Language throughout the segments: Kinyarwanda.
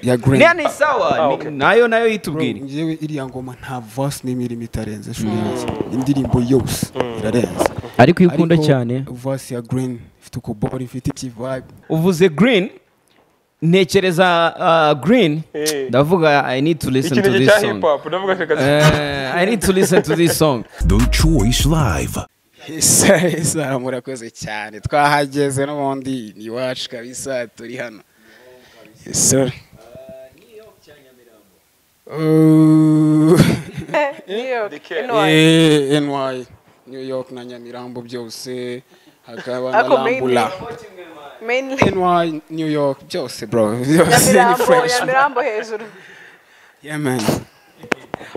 ya green niya ni sawa ni- nayo nayo yitubwire ngewe iriya ngoma nta vasi n'imirimo itarenze shuri yanjye indirimbo yose irarenze ariko iyo ukunda Ariko cyane vasi ya green ifite ukubori ifite ikivayibe uvuze green ntekereza ah, green Eh. ndavuga i need to listen to ikintu this cya song hip hop ndavuga reka Eh, i need to listen to this song The Choice Live. isa isa murakoze cyane twahageze n'ubundi ni iwacu kabisa turi hano isa Eh, NY New York na Nyamirambo byose hakaba na Ako mainly. Rambula mainly NY New York byose bro byose ni Nyamirambo fresh Nyamirambo hejuru yeah man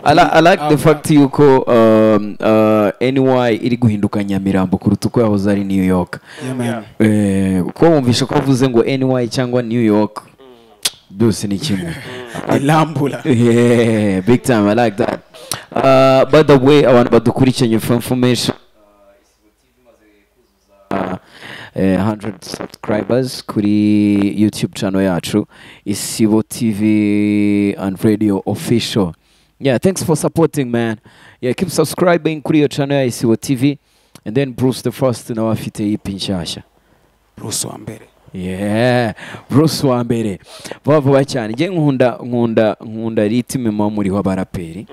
I, li- I like the fact y'uko um, uh, NY iri guhinduka Nyamirambo kuruta uko yahoze ari New York yeah man eh, kuko wumvisha ko avuze ngo NY cyangwa New York byose ni kimwe Rambula yeah, big time I like that uh, by the way abantu badukurikiranye for information uh, eh, 100 subscribers kuri youtube channel yacu isibo tv and radio official yeah thanks for supporting man yeah keep subscribing kuri iyo channel ya isibo tv and then bruce the first nawe afite yipi nshyashya Bruce wa mbere yeah bruce wa mbere vuba vuba cyane njye nkunda nkunda nkunda ritime muba muriho abaraperi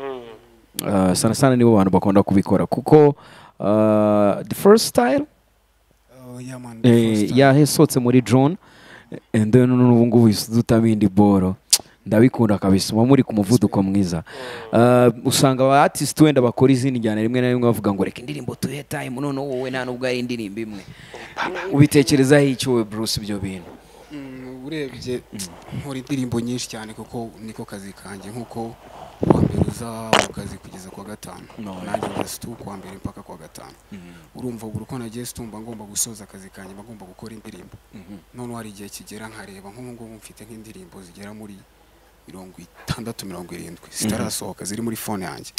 uh, sana sana nibo bantu bakunda kubikora kuko uh, the first style oh yeah man the first eh, time. yasohotse muri june and then n'ubu ngubu dutamo indi boro ndabikunda kabisa muba muri ku muvuduko mwiza Uh, usanga aba artist wenda bakora izindi njyana rimwe na rimwe bavuga ngo reka indirimbo tuhe time noneho wowe nta nubwo ari indirimbo imwe ubitekerezaho iki wowe bruce ibyo bintu Mm, urebye nkora indirimbo nyinshi cyane kuko niko kazi kanjye nkuko kuwa mbere uza mu kazi kugeza kuwa gatanu No, nanjye njya situ kuwa mbere mpaka kuwa gatanu urumva buri uko nagiye situ mba ngomba gusoza akazi kanjye mba ngomba gukora indirimbo noneho hari igihe kigera nkareba nk'ubu ngubu mfite nk'indirimbo zigera muri mirongo itandatu mirongo irindwi zitarasohoka ziri muri fone yanjye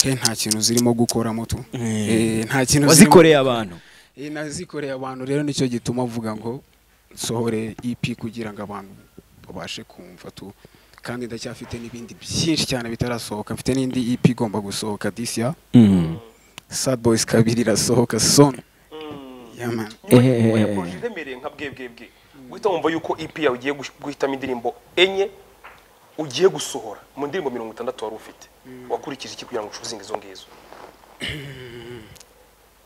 Eh, nta kintu zirimo gukoramo tu Eh, nta kintu zirimo- wazikoreye abantu Eh, nazikoreye abantu rero nicyo gituma avuga ngo nsohore EP kugira ngo abantu babashe kumva tu kandi ndacyafite n'ibindi byinshi cyane bitarasohoka mfite n'indi EP igomba gusohoka this year Sad Boys kabiri irasohoka soon yeah man Eh. poruje iremereye nka bwebwebwe guhita wumva yuko EP yawe ugiye gush- guhitamo indirimbo enye ugiye gusohora mu ndirimbo mirongo itandatu wari ufite wakurikije iki kugira ngo ucuzinge izo ngizo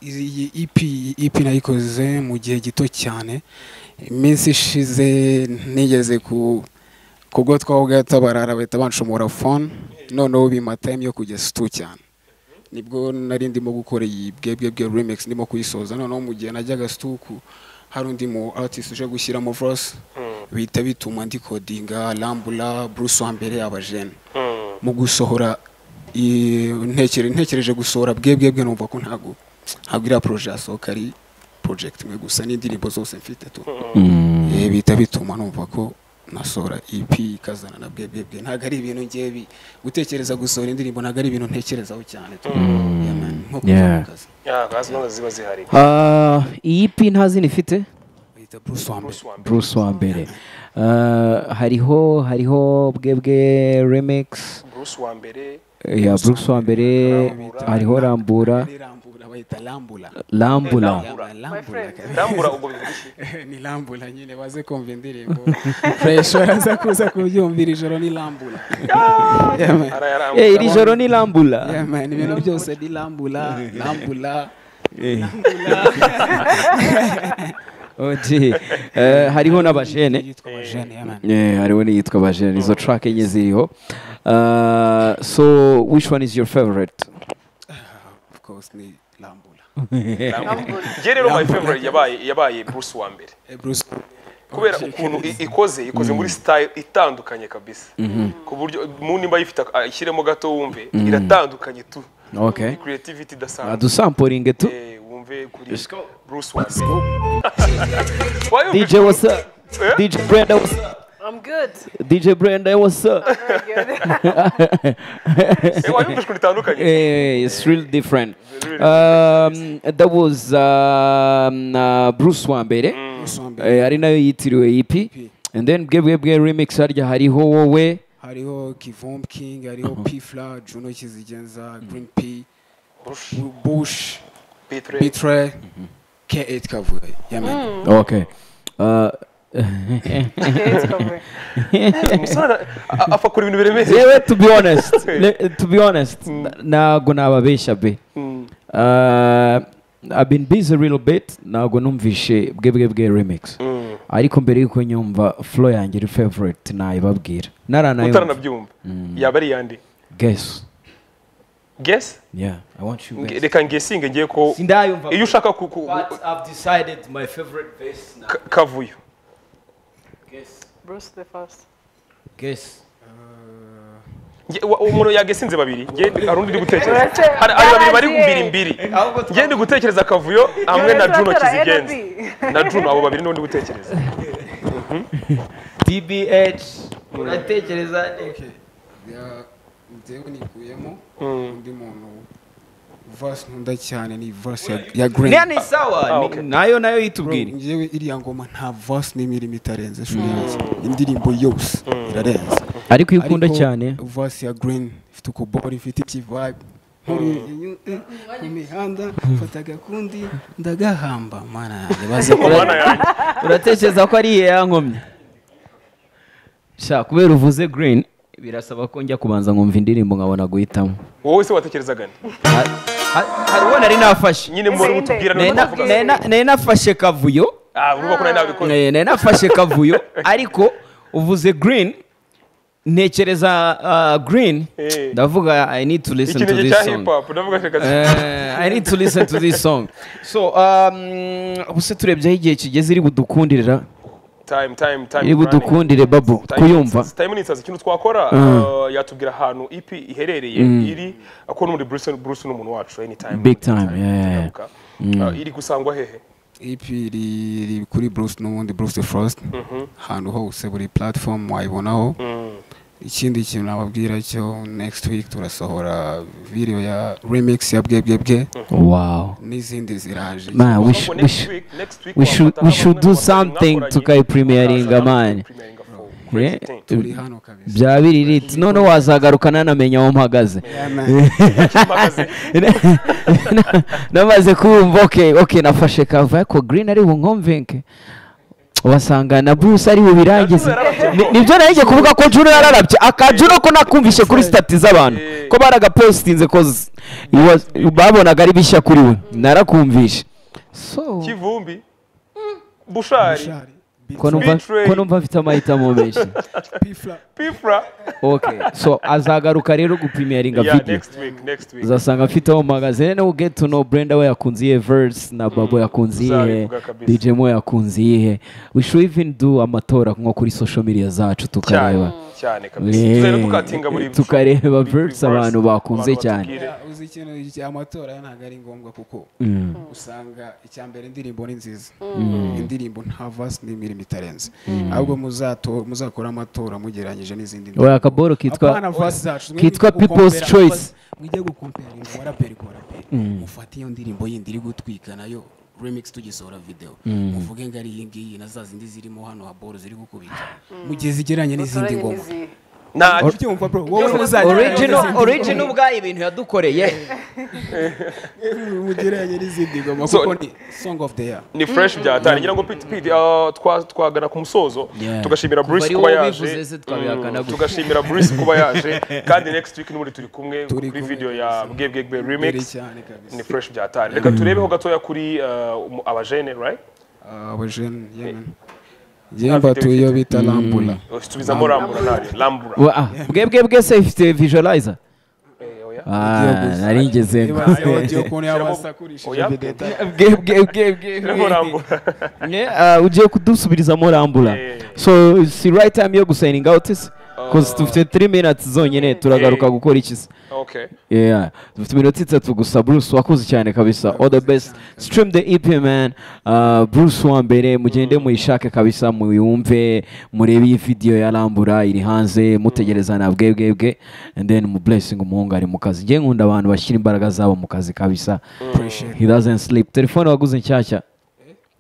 Izi- iyi EP iyi EP nayikoze mu gihe gito cyane iminsi ishize nigeze ku kubwo twabaga tabarara bahita banshomora phone noneho bima time yo kujya situ cyane nibwo nari ndimo gukora iyi bwebwe bwe remix ndimo kuyisoza noneho mu gihe najyaga situku hari undi mu artist uje gushyiramo verse bihita bituma ndikodinga rambura bruce wa mbere abajene mu gusohora i- ntekere- ntekereje gusohora bwebwe bwe numva ko ntabwo ntabwo iriya poroje yasohoka ari project imwe gusa n'indirimbo zose mfite tu Eh, bihita bituma numva ko nasohora EP ikazana na bwebwe bwe ntabwo ari ibintu ngiye bi- gutekereza gusohora indirimbo ntabwo ari ibintu ntekerezaho cyane tu Yeah, man. nko kuva Yeah. mu kazi ya gazi nazo ziba zihari Ah, iyi pi nta zina ifite bahita Bruce wa mbere Bruce wa mbere. bruce wa mbere Ah, hariho hariho bwebwe remix Bruce wa mbere ya bruce wa mbere hariho rambura Ari Rambura bahita Rambura rambura Yeah, man, Rambura kabisa. ndambura ubwo bivuga iki ni rambura nyine baze kumva indirimbo fresh baraza kuza kubyumvira ijoro ni rambura Yeah, man. arayarambura Eh, iri joro ni rambura Yeah, man, ibintu byose ni rambura rambura Oje, eh, hariho n'abajene yitwa bajene yeah, man. Yeah, hariho n'iyitwa bajene izo track enye ziriho Ah, so which one is your favorite of course ni rambura nge rero my favorite yabaye yabaye Bruce wa mbere Eh, bruce kubera ukuntu i- ikoze ikoze muri style itandukanye kabisa ku buryo mu nimba yifite ak- ashyiremo gato wumve iratandukanye tu okay creativity idasanzwe adusampuringe tu Eh, wumve kuri Bruce wa mbere wayumva dj what's up dj brenda what's up I'm good DJ Brenda, what's up? Very good. eh, wayumva ijwi ritandukanye Eh, it's really different. Um, that was um, uh, Bruce Wambere. Bruce wa mbere Eh, ari nayo yitiriwe EP. and then bwebwebwe remix harya hariho wowe hariho kivom king hariho pifla juno kizigenza green p bush Bitre. bitre k8 kavuye yamenye okay Uh, Bitre. Umusarara apfa kuri ibintu biremereye. yewe to be honest le- to be honest na- ntabwo nababeshya be Mm. Uh, I've been busy a little bit ntabwo numvishe bwebwebwe remix Mm. ariko mbere y'uko nyumva flow yanjye iri favorite nayibabwira naranayo utaranabyumva yaba ari iyande guess gesi yeah i want you guess. reka ngesinge ngiye ko Sindayumva. iyo ushaka ku- ku- But I've decided my favorite verse now. ka- kavuyo Guess. Bruce the first. Guess. Nge- wa- umuntu yagesinze babiri nge- hari undi uri gutekereza Uretse- hari hari babiri bari Baragiye. gumbira imbiri nge ndi gutekereza kavuyo hamwe na juno kizigenza na juno abo babiri nibo ndi gutekereza TBH. Uratekereza nte? Ya- njyewe nikuyemo Mm. undi muntu verse nkunda cyane ni verse ya- ya green Nea ni sawa. Ah, ni- okay. Nayo nayo Bro, yitubwira. njyewe iriya ngoma nta verse n'imirimo itarenze shuri yanjye indirimbo yose irarenze ariko iyo ukunda Ariko cyane verse ya green ifite ukubori ifite iki vibe ku mihanda fata agakundi ndagahamba mana yanjye baze mana yanjye uratekereza ko ari iya yankomye sha kubera uvuze green birasaba ko njya kubanza nkumva indirimbo nkabona guhitamo wowe se watekerezaga nde Ha- ha- hari uwo nari nafashe nyine muri mutubwira Nari niba na- mutavuga nari na- nari nafashe kavuyo ah uruba ko nari nabikoze Eh, nari nafashe kavuyo ariko uvuze green ntekereza uh, green Eh. ndavuga i need to listen to ikinege this cya song hip hop ndavuga reka Eh, I need to listen to this song so um, ubuse turebyeho igihe kigeze iri budukundirira time time time iri running. budukundire babo Time kuyumva Insights- Time Insights, ikintu twakora uh, yatubwira ahantu ipi iherereye iri ako ni muri Bruce Bruce ni umuntu wacu anytime Big time, yeah, yeah, yeah. Tugaruka. Uh, iri gusangwa hehe EP riri kuri Bruce n'ubundi Bruce the Frost ahantu hose buri platform wayibonaho ikindi kintu nababwira cyo next week turasohora video ya remix ya bwebwebwe wow n'izindi ziraje man we, sh Ahubwo we, next sh week- next week we should wafata we hano should bamwe do mu bahanzi something mwakoranye. tukayipremiringa man Premieringa for Yeah. crazy thing. turi hano kabisa bya biririti none wazagaruka nanamenya aho mpagaze Mpagaze. Na- namaze kumva okay okay nafashe kava ariko green ari bunkomvenke wasanga na bruce ari bubirangize Ni- nibyo narijye kuvuga ko juno yararabye akajuno ko nakumvishe kuri stati z'abantu ko baragapositinze ko z- it was- babonaga ari bishya kuri we narakumvishe so kivumbi bushari Shari, ko numva Betrayed. ko numva afite amahitamo menshi Pifla. pifra okay so azagaruka rero gupimiyaringa yeah video next week next week uzasanga afite aho magazine no get to know Brenda we yakunze iyihe verse na Babo yakunze iyihe tuzabivuga kabisa. DJ Mo yakunze iyihe we should even do amatora nko kuri social media zacu tukareba cyane cyane kabisa Yeah. tuzahera dukatinga buri Tukareba buri- buri verse abantu bakunze cyane. batubwire. Ya, uzi ikintu iki- amatora ntabwo ari ngombwa kuko usanga icya mbere indirimbo ni nziza indirimbo nta vasi n'imirimo itarenze ahubwo muzato- muzakora amatora mugereranyije n'izindi we akaboro kitwa Apana verse zacu, mwe kitwa mujye People's gukompera Choice. verse, mujye gukompera ngo waraperi ku waraperi mufate iyo ndirimbo yindi iri gutwika nayo remix tugisohora video muvuge ngo ari iyi ngiyi na za zindi zirimo hano haboro ziri gukubita mugihe zigeranye n'izindi ngoma nta ubyumva bro wowe muzajya original original ubwayo ibintu yadukoreye mugereranye n'izindi ngoma So- kuko ni song of the year ni fresh byatari ngira ngo piti piti ah, twa- twagana ku musozo tugashimira Bruce ari kuba wowe yaje ubivuze se twabihakana Mm, gute. tugashimira Bruce kuba yaje kandi next week n'ubundi turi kumwe Turi kuri kumwe, video ya Bwebwegbe mbere remix cyane kabisa ni fresh byatari reka turebeho gatoya kuri ah, umu- abajene right abajene yemen yewe mbatuye iyo bita lambula tubizamo rambura ntari rambura We- ah, bwebwe bwese ifite visualizer Eh, oya. ah gusa. nari ngeze Niba audio ukuntu yabasakurishije Oya. bideta bwebwe bwebwe Tubizamo rambura ugiye kudusubiriza rambura Eh. so si right time yo gusayininga out se cause dufite 3 minutes zonyine turagaruka Eh. gukora iki se okay yeah dufite iminota itatu gusa bruce wakoze cyane kabisa all the best stream the ep man uh, bruce wa mbere mugende muyishake kabisa muyumve murebe iyi video ya rambura iri hanze mutegereza na bwebwebwe and then mu blessing umuhungu ari mu kazi ngiye nkunda abantu bashyira imbaraga zabo mu kazi kabisa he doesn't sleep telefone waguze nshyashya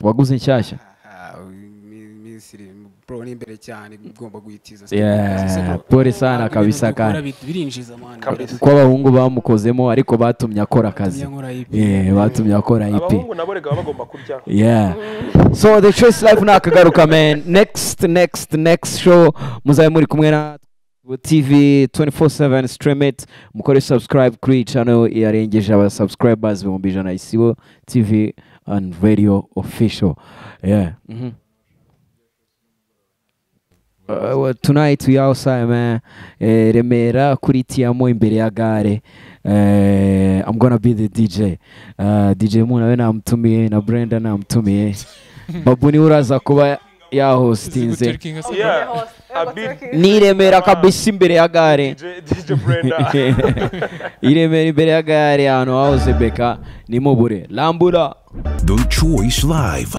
waguze nshyashya Ah, iminsi iri bro ni imbere cyane igomba guhitiza Yeah, pole sana kabisa kandi kandi birinjiza mani Kabisa. kabisa kuko abahungu bamukozemo ariko batumye akora akazi Batumye ankora IP. Yeah, batumye akora ipi abahungu nabo rega baba bagomba kurya yeah so the choice life ni akagaruka man next next next show muzabe muri kumwe na tv 24/7 stream it mukore subscribe kuri iyi channel yarengeje aba subscribers ibihumbi ijana isibo tv and radio official yeah mhm. Uh, well, tonight we outside man eh, Remera kuri Tiamo imbere ya gare eh, I'm gonna be the DJ uh, DJ Mu nawe namtumiye na Brenda namtumiye Babu niwe uraza kuba ya hostinze yeah abi ni i Remera kabisa imbere ya gare DJ DJ Brenda i Remera imbere ya gare ahantu hahoze beka nimubure rambura The Choice Live.